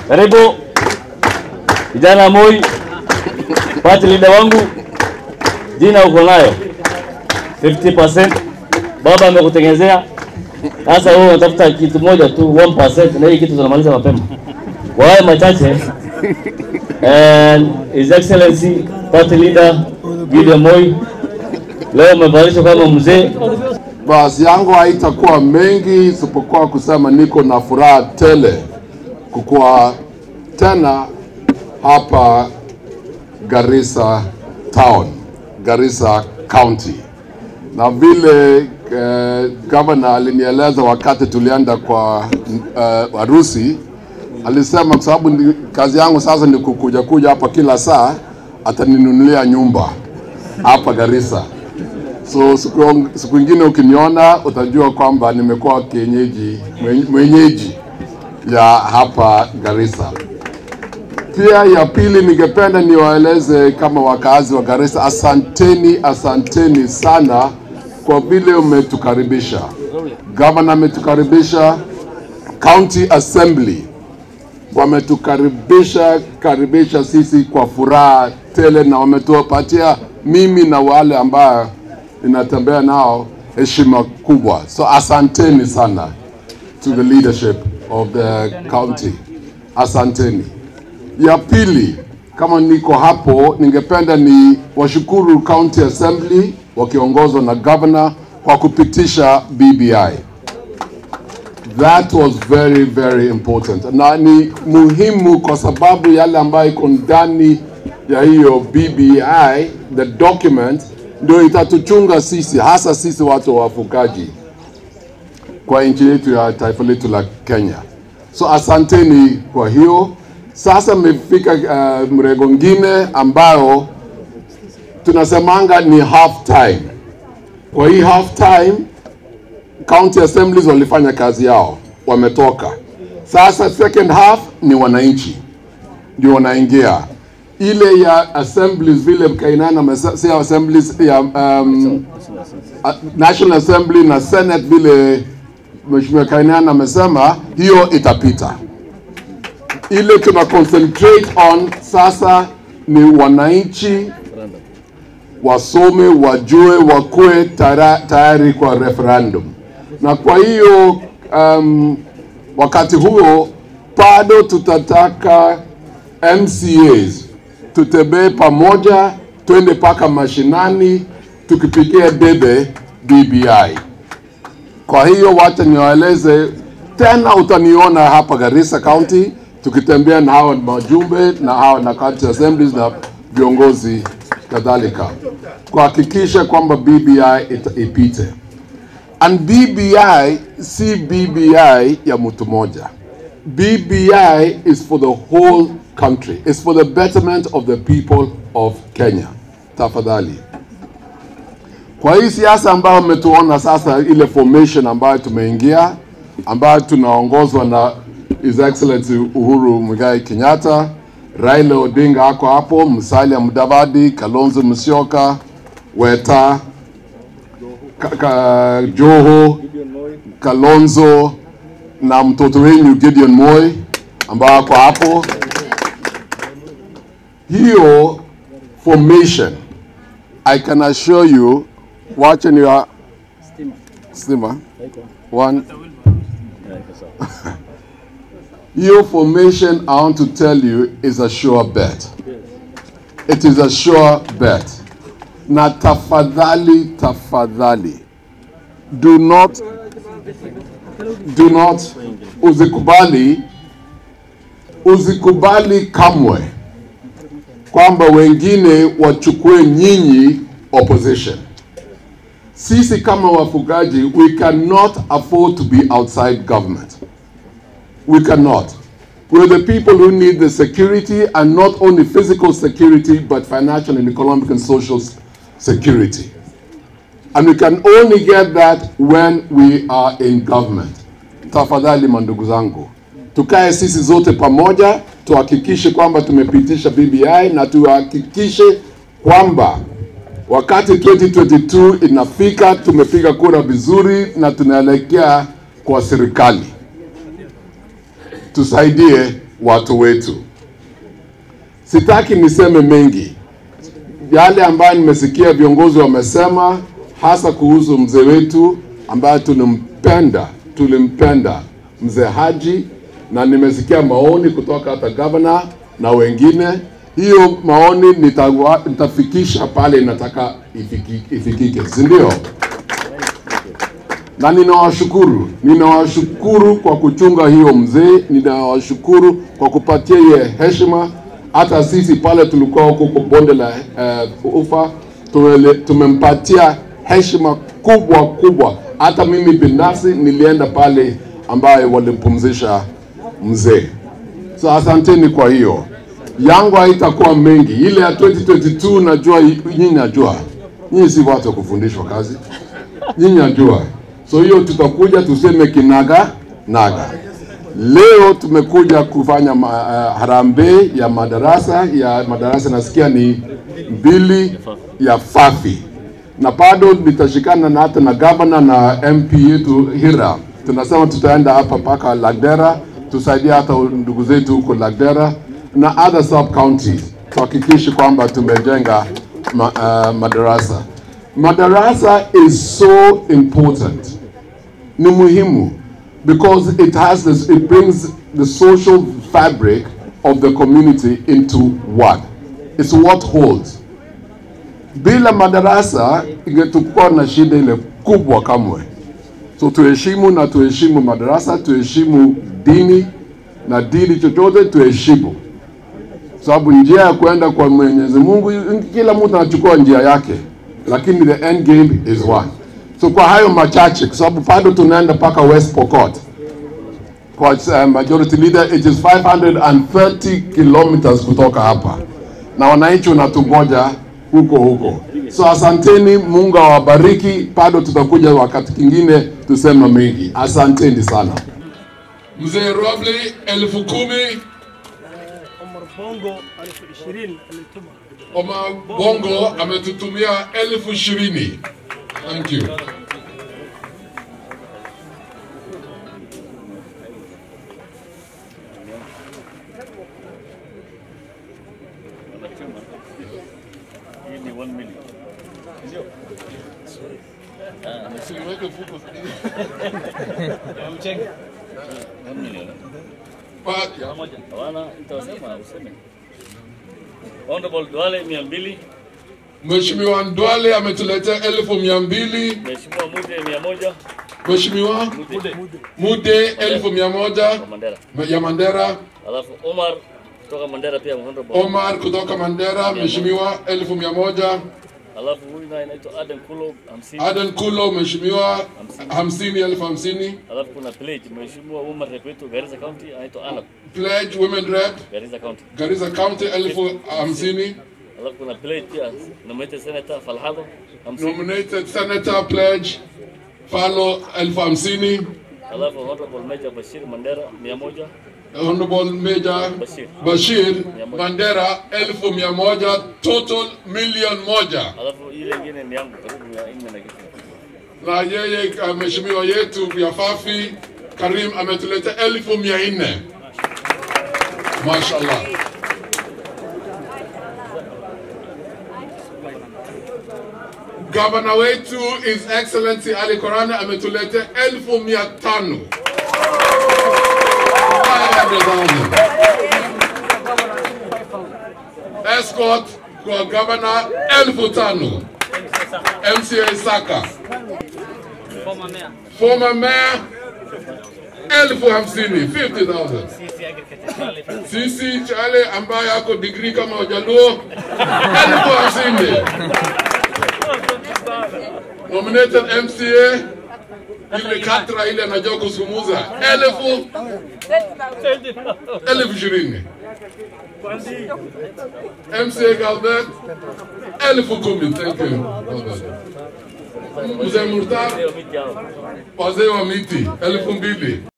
Karibu kijana Moi, party leader wangu, jina uko nayo 50%. Baba amekutengenezea sasa, wewe unatafuta kitu moja tu 1%, na hii kitu tunamaliza mapema. Kwa hayo machache, and His Excellency party leader Gideon Moi, leo umevalishwa kama mzee Basi yangu haitakuwa mengi isipokuwa kusema niko na furaha tele kukuwa tena hapa Garissa town, Garissa county, na vile eh, gavana alinieleza wakati tulienda kwa eh, harusi alisema kwa sababu ni- kazi yangu sasa ni kukuja kuja hapa kila saa, ataninunulia nyumba hapa Garissa. So siku, siku ingine ukiniona utajua kwamba nimekuwa kienyeji mwen- mwenyeji ya hapa Garissa. Pia ya pili, ningependa niwaeleze kama wakazi wa Garissa, asanteni, asanteni sana kwa vile umetukaribisha. Gavana ametukaribisha, County Assembly wametukaribisha karibisha sisi kwa furaha tele, na wametupatia mimi na wale ambao ninatembea nao heshima kubwa. So asanteni sana to the leadership of the county, asanteni. Ya pili, kama niko hapo, ningependa ni washukuru County Assembly wakiongozwa na governor kwa kupitisha BBI. That was very very important, na ni muhimu kwa sababu yale ambayo iko ndani ya hiyo BBI, the document, ndio itatuchunga sisi, hasa sisi watu wa wafugaji kwa nchi yetu ya taifa letu la Kenya. So asanteni kwa hiyo. Sasa mmefika uh, mrengo ngine ambayo tunasemanga ni half time. Kwa hii half time county assemblies walifanya kazi yao, wametoka. Sasa second half ni wananchi ndio wanaingia ile ya assemblies vile Kainana amesa- si assemblies ya um, a- National Assembly na Senate vile Mheshimiwa Kainana amesema, hiyo itapita. Ile tuna concentrate on sasa ni wananchi wasome, wajue, wakuwe tara- tayari kwa referendum. Na kwa hiyo um, wakati huo bado tutataka MCAs tutembee pamoja, twende mpaka mashinani tukipigia debe BBI. Kwa hiyo wacha niwaeleze tena, utaniona hapa Garissa County tukitembea na hawa majumbe na hawa na county assemblies na viongozi kadhalika kuhakikisha kwamba BBI ita- ipite. And BBI si BBI ya mtu moja. BBI is for the whole country. It's for the betterment of the people of Kenya. Tafadhali. Kwa hii siasa ambayo mmetuona sasa, ile formation ambayo tumeingia, ambayo tunaongozwa na His Excellency Uhuru Muigai Kenyatta, Raila Odinga ako hapo, Musalia Mudavadi, Kalonzo Musyoka, Weta, ka, ka, Joho, Kalonzo na mtoto wenyu Gideon Moi ambao ako hapo. Hiyo formation I can assure you, wacha ni wa stima one hiyo formation I want to tell you is a sure bet. It is a sure bet. Na tafadhali, tafadhali, do not, do not, uzikubali, uzikubali kamwe kwamba wengine wachukue nyinyi opposition. Sisi kama wafugaji, we cannot afford to be outside government. We cannot. We're the people who need the security and not only physical security, but financial and economic and social s- security. And we can only get that when we are in government. Tafadhali mandugu zangu, tukae sisi zote pamoja, tuhakikishe kwamba tumepitisha BBI na tuhakikishe kwamba wakati 2022 inafika tumepiga kura vizuri na tunaelekea kwa serikali tusaidie watu wetu. Sitaki niseme mengi, yale ambayo nimesikia viongozi wamesema, hasa kuhusu mzee wetu ambaye tulimpenda, tulimpenda mzee Haji, na nimesikia maoni kutoka hata gavana na wengine. Hiyo maoni nitawa, nitafikisha pale nataka ifiki, ifikike, si ndio? na ninawashukuru, ninawashukuru kwa kuchunga hiyo mzee, ninawashukuru kwa kupatia ye heshima. Hata sisi pale tulikuwa huko kwa bonde la uh, ufa tumele, tumempatia heshima kubwa kubwa. Hata mimi binafsi nilienda pale ambaye walimpumzisha mzee. So asanteni kwa hiyo. Yangu haitakuwa mengi, ile ya 2022 najua, nyinyi najua, nyinyi si watu wa kufundishwa kazi, nyinyi najua So hiyo tutakuja tuseme kinaga naga. Leo tumekuja kufanya ma, uh, harambee ya madarasa ya madarasa, nasikia ni mbili ya Fafi, na bado nitashikana na hata na gavana na MP yetu Hira. Tunasema tutaenda hapa mpaka Lagdera, tusaidia hata ndugu zetu huko Lagdera na other sub counties, tuhakikishe kwamba tumejenga ma, uh, madarasa. Madarasa is so important ni muhimu because it has this, it brings the social fabric of the community into one. It's what holds. Bila madarasa ingetukua na shida ile kubwa kamwe. So tuheshimu na tuheshimu madarasa, tuheshimu dini na dini chochote tuheshimu, sababu njia ya kwenda kwa Mwenyezi Mungu, kila mtu anachukua njia yake, lakini the end game is one. So kwa hayo machache, kwa sababu bado tunaenda mpaka West Pokot kwa uh, majority leader, it is 530 kilometers kutoka hapa, na wananchi wanatungoja huko huko. So asanteni, Mungu awabariki. Bado tutakuja wakati kingine tusema mengi. Asanteni sana. Mzee Robley elfu kumi, Omar Bongo elfu ishirini alituma. Omar Bongo ametutumia elfu ishirini. Thank you. But, Hawana nitasema useme. Honorable Duale mia mbili, Mheshimiwa Ndwale ametuletea elfu mia mbili. Mheshimiwa Mude mia moja, Mheshimiwa Mude Mude elfu mia moja kwa Mandera. ya Mandera. Alafu Omar kutoka Mandera pia honorable. Omar kutoka Mandera, Mheshimiwa elfu mia moja. Alafu huyu naye anaitwa Aden Kulo hamsini. Aden Kulo, Mheshimiwa hamsini elfu hamsini. Alafu kuna pledge Mheshimiwa Umar rep wetu Garissa County anaitwa Anab Pledge Women Rep Garissa County. Garissa County elfu hamsini. Alafu kuna pledge pia nominated Senator Falhado hamsini. Nominated Senator Pledge Falo elfu hamsini. Alafu honorable Major Bashir Mandera mia moja. Honorable Major Bashir. Bashir Mandera elfu mia moja total million moja, Alafu ile ingine ni yangu karibu mia nne na kitu. na yeye uh, mheshimiwa yetu ya Fafi Karim ametuleta elfu mia nne. Mashallah. Gavana wetu His Excellency Ali Korane ametuleta elfu mia tano. 500,000. Escort kwa gavana elfu tano. MCA Saka. Former mayor. Former mayor elfu hamsini 50,000. CC Agriculture. Sisi Chale ambaye ako degree kama Wajaluo elfu hamsini. Nominated MCA ile katra ile anajua kusumuza elfu elfu ishirini. MCA Galbert elfu kumi. Thank you. Galbert. Mzee Murtar Leo miti hao. wazee wa miti elfu mbili.